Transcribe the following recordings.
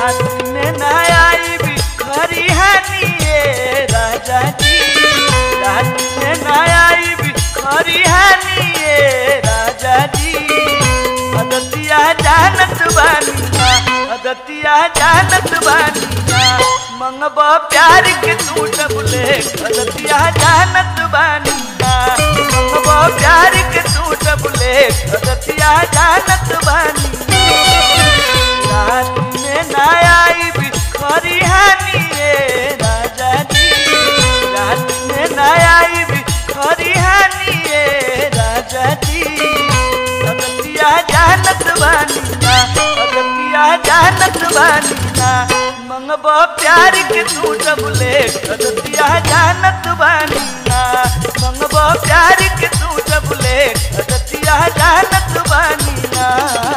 रात में न आई भी खरिहानी ए राजा जी रात में न आई भी खरिहानी ए राजा जी अदतिया जानत बानिया अदतिया जानत बानिया मंगब प्यार के तू डबले अदतिया जानत बानिया मंगब प्यार के तू डबले अदतिया जानत बानिया रात में न आई भी खरिहानी ए राजा जी रात में न आई भी खरिहानी ए राजा जी अगतिया जानत बानिया अगतिया जानत बानिया मंगब प्यार के तू डबले अगतिया जानत बानिया मंगब प्यार के तू डबले अगतिया जानत बानिया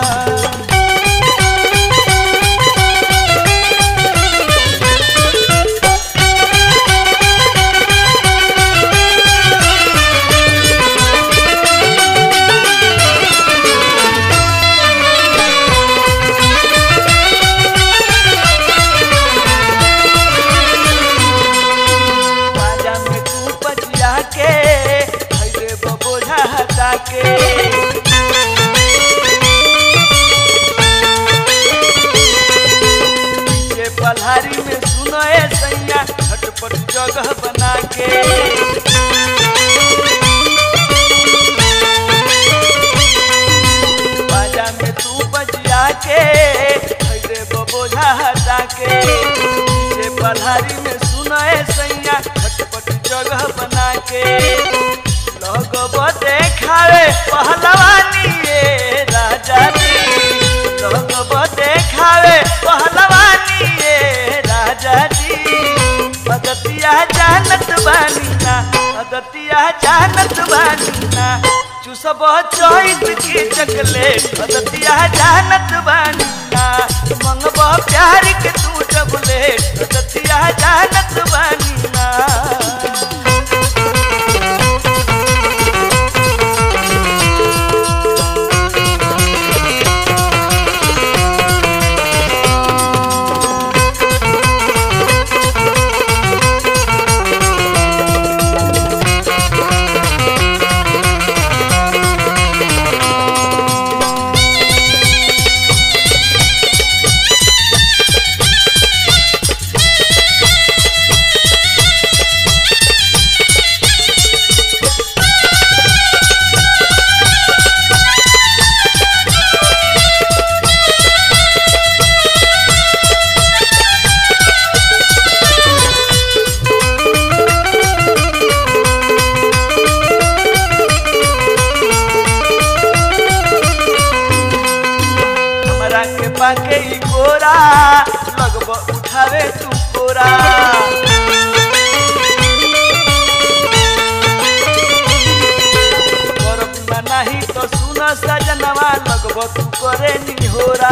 राजा में तू पजिया के भैरे बबोझा हटा के पीछे पल्हारी में सुनो ए सैया झटपट जगह बना के बाजा में तू बजिया के भैरे बबोझा हटा के पीछे पल्हारी में सुनो ए सैया झटपट जगह बना के लगब देखावे पहलवानी ए राजा जी लगब देखावे पहलवानी ए राजा जी अगतिया जानत बानीना अगतिया जानत बानीना चुसब चोइस के चकले अगतिया जानत बानीना मंगब प्यार के तू डबले अगतिया जानत बानीना हमरा के पाके ई गोरा लगब उठावे तू कोरा करब ना नाही तो सुन सजनवा लगब तू करे निहोरा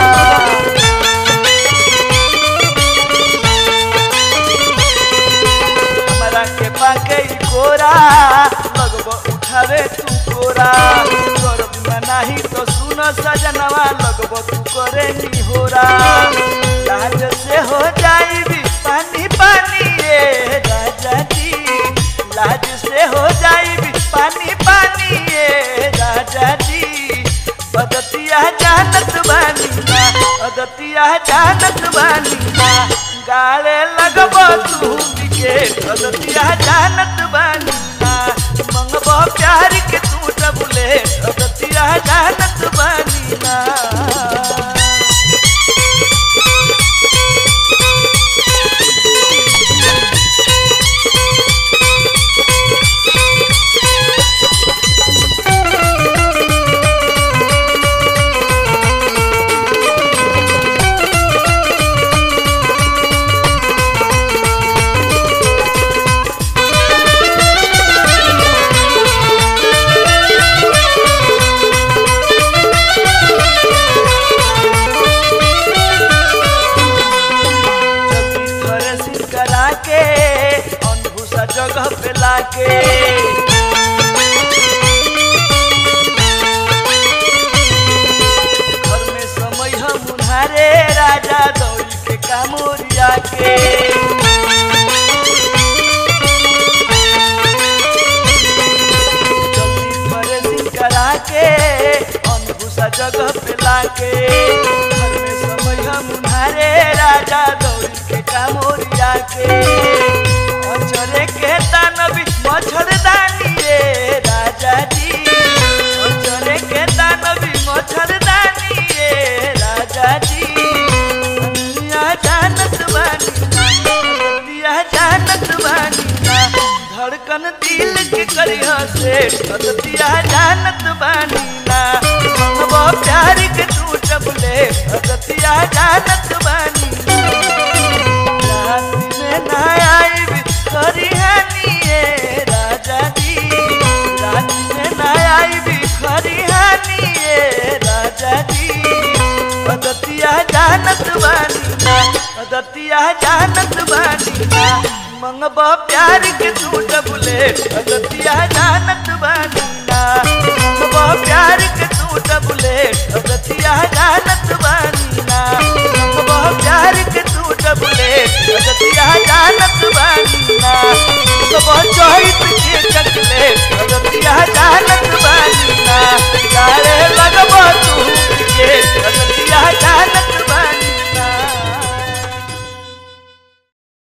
हमरा के पाके ई गोरा लगब उठावे तू कोरा करब ना नाही तो सुन सजनवा लगब तू करे निहोरा लाज से हो जाई भी पानी पानी ए राजा जी लाज से हो जाई भी पानी पानी ए राजा जी बदतिया जानत बानीना अदतिया जानत बानीना गाले लगब तू के अदतिया जानत बानीना मंगब प्यार के तू डबले अदतिया जानत बानीना जल्दी घरे सिर करा के अनभूसा जगह पे लाके घर में समय हम उन्हारे राजा दौड़ के कामोरिया के जल्दी करे सिंह करा के अनभूसा जगह पे लाके घर में समय हम उन्हारे राजा दौड़ी के कामोरिया के अचरे के दानवी मच्छरदानी रे राजा जी अचरे के दानवी मच्छरदानी रे राजा जी दुनिया जानत बानी दुनिया जानत बानी ना धड़कन दिल के करिया से अदतिया जानत बानी ना वो प्यार के तू चबले अदतिया जानत बानी ना रात में ना आई भी खरी हानिए राजा जी रात में ना आई भी खरी हानिए राजा जी अदतिया जानत बानी ना अदतिया जानत बानी ना मंगबा प्यार के तू डबले अदतिया जानत बानी ना मंगबा प्यार के तू डबले अदतिया जानत बानी